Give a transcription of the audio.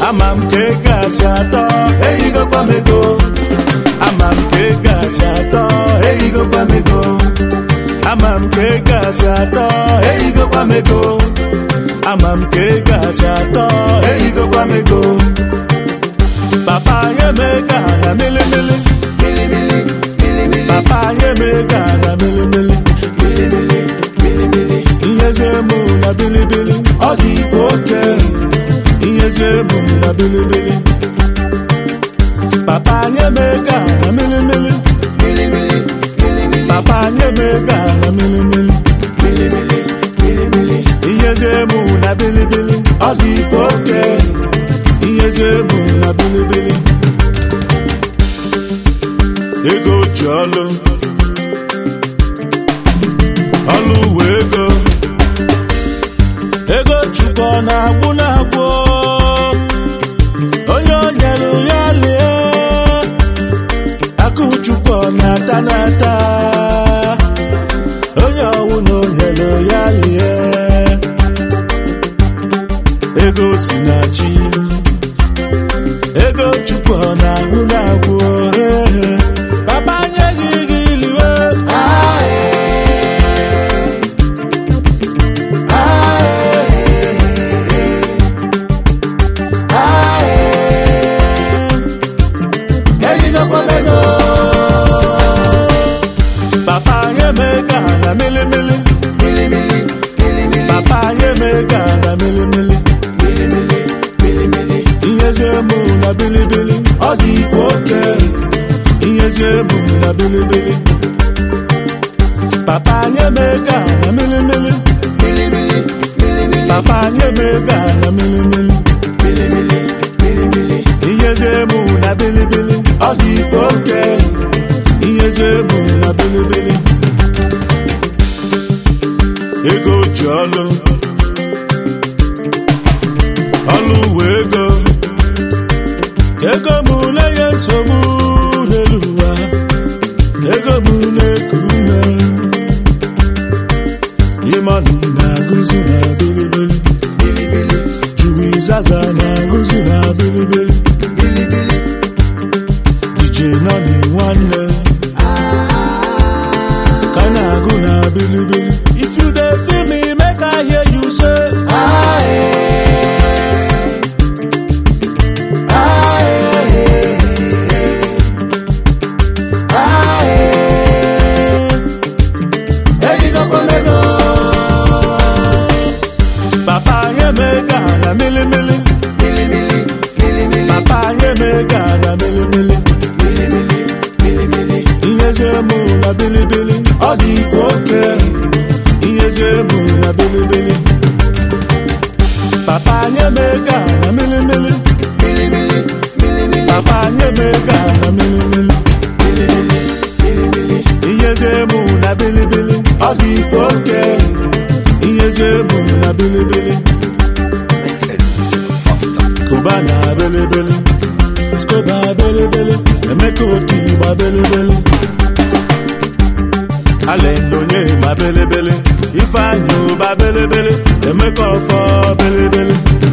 ama m ka ego asị atọ erigokwa m ego ama m ka ego asị atọ erigokwa m ego ama m ka ego asị atọ erigokwa m ego ama m ka ego asị atọ erigokwa m ego papa nye m ego a na milimili papa nye m ego a na milimili ihezie mụ na bilibili ọ dị ikwe oke ihezie mụ na bilibili papa nye m ego a na milimili papa nye m ego a na milimili ihezie mụ na bilibili ọ dị ikwe oke ihezie mụ na bilibili ego ji ọlụ ọlụ uwe ego ego chukwu ọ na-agwụ na-agwụ onye o nyere ya lie akụ chukwu ọ na-ata na-ata onye ọwụ na o nyere ya lie ego si na chi ego chukwu ọ na-agwụ na-agwụ eh. papa nye gị gị liwe papa nye m ego a na milimili papa nye m ego a na milimili ihezie mụ na bilibili ọ dị ikwe oke ihezie mụ na bilibili papa nye m ego a na milimili papa nye m ego a na milimili ihezie mụ na bilibili ọ dị ikwe oke ihezie mụ na bilibili ego ji ọlụ ọlụ uwe ego ego mụ na-enye nsogbu n'elu ụwa ego mụ na-eku ume ịmanụ na-agụzi na bilibili juru izaza na-agụzi na bilibili dije nọ na nwanne ka na-agụ na bilibili if you dey feel me make i hear you say papa nye m ego a na milimili papa nye m ego a na milimili ihezie mụ na bilibili ọ dị ikwe oke ihezie mụ na bilibili papa nye m ego a na milimili papa nye m ego a na milimili ihezie mụ na bilibili ọ dị ikwe oke ihezie mụ na bilibili kụba na bilibili skoba bilibili emeka oti gba bilibili alendonye ma bilibili ifeanyị ụba bilibili emeka ọfọ bilibili